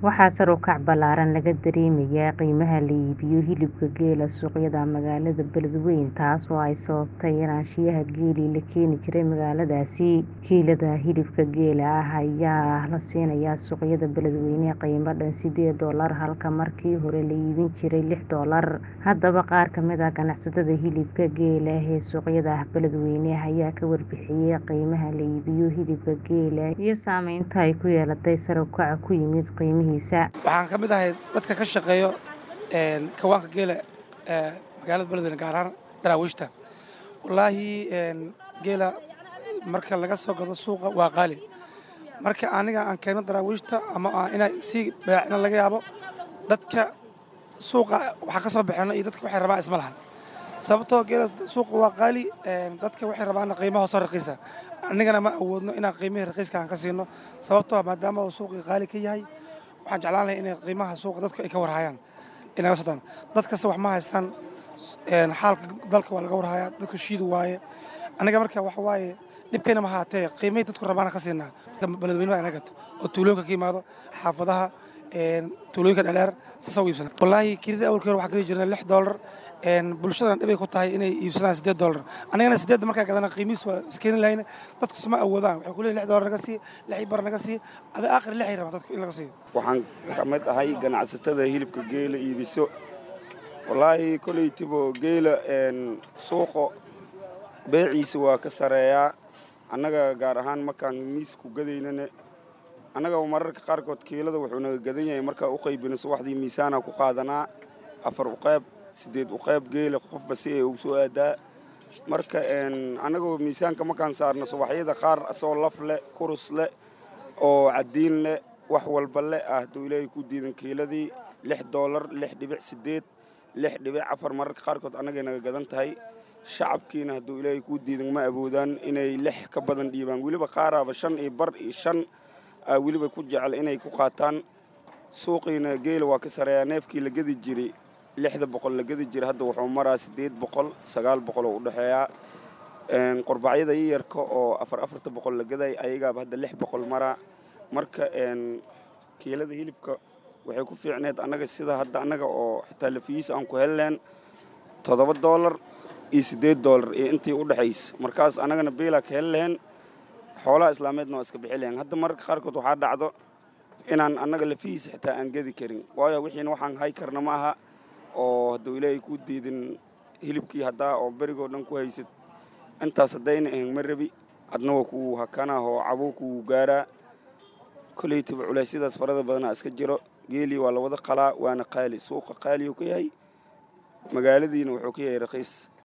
Waxaa sare u kac ballaaran laga dareemayaa qiimaha la iibiyo hilibka geela suuqyada magaalada Beledweyne taas oo ay sababtay yaraanshiyaha geelii la keeni jiray magaaladaasi. Kiilada hilibka geela ah ayaa la siinayaa suuqyada Beledweyne qiimo dhan sideed doolar halka markii hore la iibin jiray lix doolar. Haddaba qaar ka mid ah ganacsatada hilibka geela ee suuqyada Beledweyne ayaa ka warbixiyay qiimaha la iibiyo hilibka geela iyo saameynta ay ku yeelatay sare u kaca ku yimid qiimihiisa. Waxaan ka mid ahay dadka ka shaqeeyo kawaanka geela ee magaalada Beledweyne gaar ahaan daraawiishta. Wallaahi geela marka laga soo gado suuqa waa qaali. Marka aniga aan keeno daraawiishta ama inay sii beecna laga yaabo dadka suuqa waxa ka soo baxeeno iyo dadka waxay rabaan isma lahan. Sababtoo geela suuqa waa qaali dadka waxay rabaan qiimo hoos raqiisa. Anigana ma awoodno inaan qiimihii raqiiska aan ka siino sababtoo ah maadaama uu suuqii qaali ka yahay waxaan jeclaan lahaa inay qiimaha suuqa dadku ay ka warhayaan inaga sodaan dad kasta wax ma haystaan xaalka dalka waa laga warhayaa dadku shiid waaye aniga marka waxa waaye dhibkayna ma haatee qiimihii dadku rabaana ka siinaa beledweyne baa inaga gato oo tuulooyinka ka yimaado xaafadaha tuulooyinka dheer saasa u iibsana wallaahi kirida awalkii hore waxaa gadi jirnay lix doolar bulshadana dhibay ku tahay inay iibsadaan siddeed doolar anigana siddeedda markaa gadana qiimihiis waa iskeeni lahayna dadku isma awoodaan waxay ku leeyihin lix doolar naga sii lix bar naga sii ada aakhir lixay rabaan dadku in laga siiyo waxaan ka mid ahay ganacsatada hilibka geela iibiso wallaahi koleytibo geela suuqa beeciisa waa ka sareeyaa annaga gaar ahaan markaan miisku gadaynane annaga mararka qaarkood kiilada wuxuu naga gadan yahay markaa u qaybino subaxdii miisaana ku qaadanaa afar uqeyb siddeed uqeyb geela qofba si ay ugu soo aadaa marka annagoo miisaanka markaan saarno subaxyada qaar asoo laf leh kurus leh oo caddiin leh wax walba leh ah hadduu ilaahay ku diidan kiiladii lix doolar lix dhibic siddeed lix dhibic afar mararka qaarkood annagay naga gadan tahay shacabkiina hadduu ilaahay kuu diidan ma awoodaan inay lix ka badan dhiibaan weliba qaaraaba shan iyo bar iyo shan aa weliba ku jecel inay ku qaataan suuqiina geela waa ka sareeyaa neefkii la gedi jiray lixda boqol la gedi jira hadda wuxuu maraa siddeed boqol sagaal boqol oo u dhexeeyaa qurbacyada yiyarka oo afar afarta boqol la gaday ayagaaba hadda lix boqol maraa marka kiilada hilibka waxay ku fiicneed annaga sida hadda annaga oo xitaa lafiyiis aan ku helleen toddoba doolar iyo siddeed doolar iyo intii u dhexaysa markaas annagana beelaa ka heli lahayn xoolaha islaameedna waa iska bixi lahayn hadda mararka qaarkood waxaa dhacdo inaan annaga lafihiisa xitaa aan gedi karin waayo wixiina waxaan hay karna ma aha oo hadduu ilaahay ku diidin hilibkii haddaa oo berigoo dhan ku haysad intaas haddayna ahayn ma rabi adna waa kuu hakanaa oo cabuu kuu gaaraa koleytiba culeysyadaas farada badanaa iska jiro geelii waa la wada qalaa waana qaali suuqa qaaliyuu ka yahay magaaladiina wuxuu ka yahay raqiis